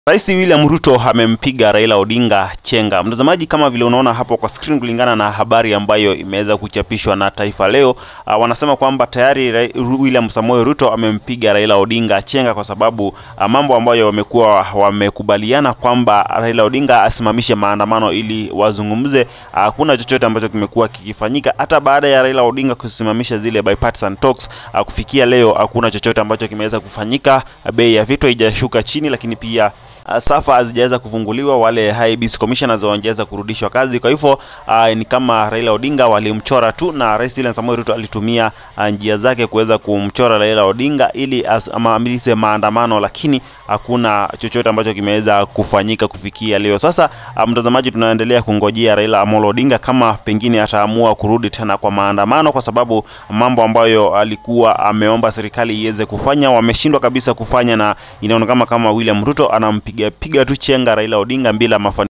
Rais William Ruto amempiga Raila Odinga chenga. Mtazamaji, kama vile unaona hapo kwa screen, kulingana na habari ambayo imeweza kuchapishwa na Taifa Leo, uh, wanasema kwamba tayari Ra William Samoei Ruto amempiga Raila Odinga chenga kwa sababu uh, mambo ambayo wamekuwa wamekubaliana kwamba Raila Odinga asimamishe maandamano ili wazungumze, hakuna uh, chochote ambacho kimekuwa kikifanyika hata baada ya Raila Odinga kusimamisha zile bipartisan talks. Uh, kufikia leo hakuna chochote ambacho kimeweza kufanyika. Bei ya vitu haijashuka chini, lakini pia safa hazijaweza kufunguliwa, wale IEBC commissioners hawajaweza kurudishwa kazi. Kwa hivyo uh, ni kama Raila Odinga walimchora tu, na Rais William Samoei Ruto alitumia uh, njia zake kuweza kumchora Raila Odinga ili amalize maandamano, lakini hakuna chochote ambacho kimeweza kufanyika kufikia leo. Sasa uh, mtazamaji, tunaendelea kungojea Raila Amolo Odinga kama pengine ataamua kurudi tena kwa maandamano, kwa sababu mambo ambayo alikuwa ameomba serikali iweze kufanya wameshindwa kabisa kufanya, na inaonekana kama William Ruto anampiga piga tu chenga Raila Odinga bila mafanikio.